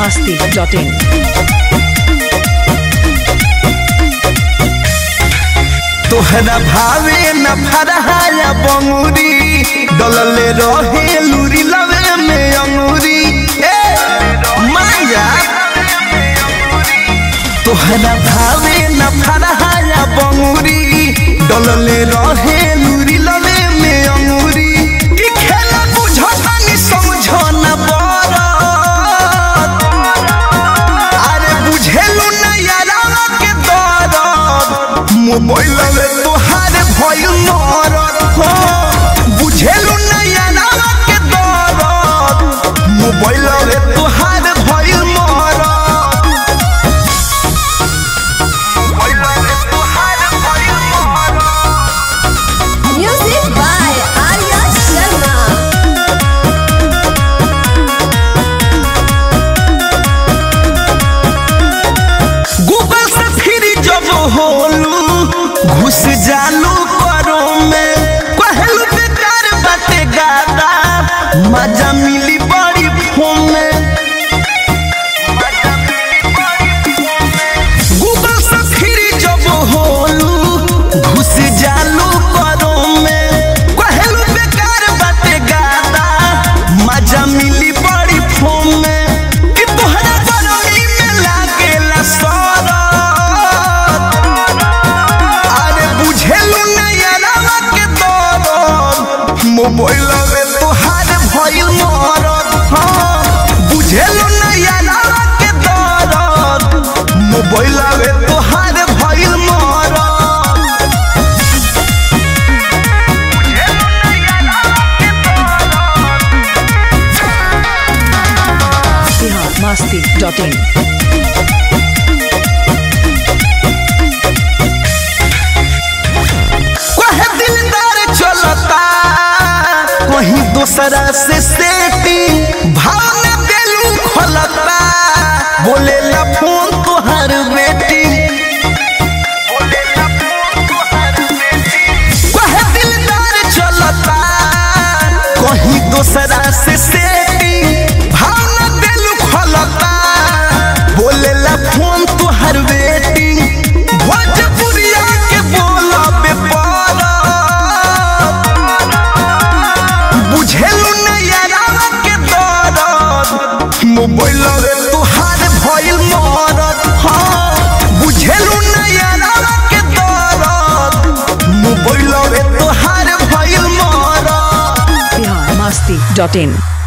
masti.in. तोहरा भावे न फरहाया बंगुरी डलले रहे लूरी लवे में अंगूरी ए माया तोहरा भावे न फरहाया बंगुरी डलले रहे लूरी लवे में अंगूरी ई खेला बुझो तनी समझो न बरत अरे बुझेलु ना यारा के दरद मोबाइल में तोहार भइल मरद हो बुझेलु ना यारा के दरद मोबाइल में तोहार भइल मरद मोबाइल में तोहार भइल मरद Music by Arya Sharma. Google से फिर जब होलू घुस जालू करो में पहलू बेकार बाते गादा मजा मिली बड़ी फोन में गूगल से फिर जब होलू घुस जालू करो में पहलू बेकार बाते गादा मजा मिली बड़ी फोन में कि तोहरा बरमी में लागेला सरद अरे बुझेलु नैयरवा के दरद मोबाइल में तोहार भइल मरद हाँ बुझेलु नैयरवा के दरद मोबाइल में तोहार भइल मरद Bihar masti.in. कहे दिलदार चलता कहीं दूसरा से सेटी भाव में दिलू खोलता बोले ला फोन तोहर बेटी कहे दिलदार चलता कहीं दूसरा से सेटी भाव में दिलू खोलता बोले ला फोन तोहर बेटी भोजपुरिया के बोला बेपारा बुझेलु नैयरावा के दरद मोबाइल में तोहार भइल मरद हाँ बुझेलु नैयरावा के दरद मोबाइल में तोहार भइल मरद Bihar masti.in.